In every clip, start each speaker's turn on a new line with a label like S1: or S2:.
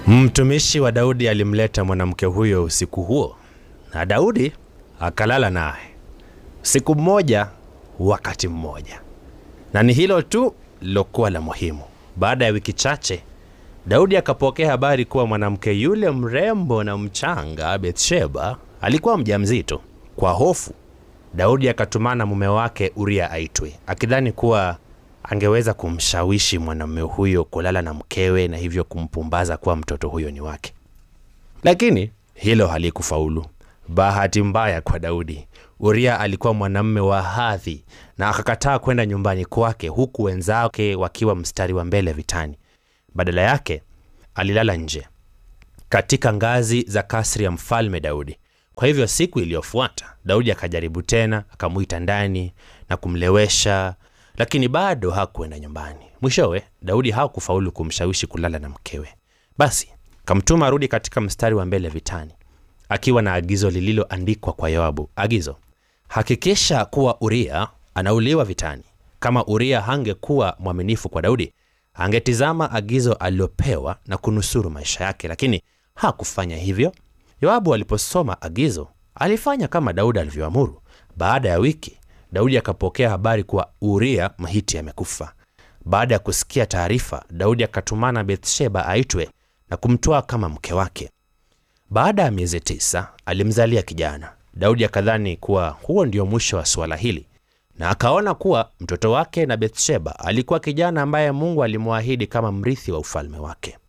S1: Mtumishi wa Daudi alimleta mwanamke huyo usiku huo, na Daudi akalala naye siku mmoja, wakati mmoja. Na ni hilo tu lilokuwa la muhimu. Baada ya wiki chache, Daudi akapokea habari kuwa mwanamke yule mrembo na mchanga Bathsheba alikuwa mjamzito. Kwa hofu, Daudi akatumana mume wake Uria aitwe, akidhani kuwa angeweza kumshawishi mwanamume huyo kulala na mkewe na hivyo kumpumbaza kuwa mtoto huyo ni wake. Lakini hilo halikufaulu. Bahati mbaya kwa Daudi, Uria alikuwa mwanamume wa hadhi na akakataa kwenda nyumbani kwake, huku wenzake wakiwa mstari wa mbele vitani. Badala yake alilala nje katika ngazi za kasri ya mfalme Daudi. Kwa hivyo siku iliyofuata Daudi akajaribu tena, akamwita ndani na kumlewesha, lakini bado hakuenda nyumbani. Mwishowe Daudi hakufaulu kumshawishi kulala na mkewe. Basi kamtuma arudi katika mstari wa mbele vitani, akiwa na agizo lililoandikwa kwa Yoabu. Agizo: hakikisha kuwa Uria anauliwa vitani. Kama Uria hangekuwa mwaminifu kwa Daudi, angetizama agizo alilopewa na kunusuru maisha yake, lakini hakufanya hivyo. Yoabu aliposoma agizo alifanya kama Daudi alivyoamuru. Baada ya wiki, Daudi akapokea habari kuwa Uria Mhiti amekufa. Baada ya kusikia taarifa, Daudi akatumana Bathsheba aitwe na kumtoa kama mke wake. Baada ya miezi tisa alimzalia kijana. Daudi akadhani kuwa huo ndio mwisho wa suala hili, na akaona kuwa mtoto wake na Bathsheba alikuwa kijana ambaye Mungu alimwahidi kama mrithi wa ufalme wake.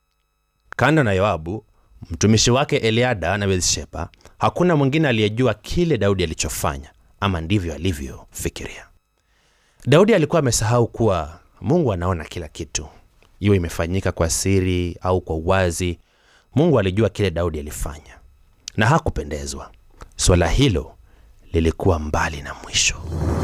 S1: Kando na Yoabu, mtumishi wake Eliada na Bathsheba, hakuna mwingine aliyejua kile Daudi alichofanya, ama ndivyo alivyofikiria. Daudi alikuwa amesahau kuwa Mungu anaona kila kitu, iwe imefanyika kwa siri au kwa uwazi. Mungu alijua kile Daudi alifanya na hakupendezwa. Swala hilo lilikuwa mbali na mwisho.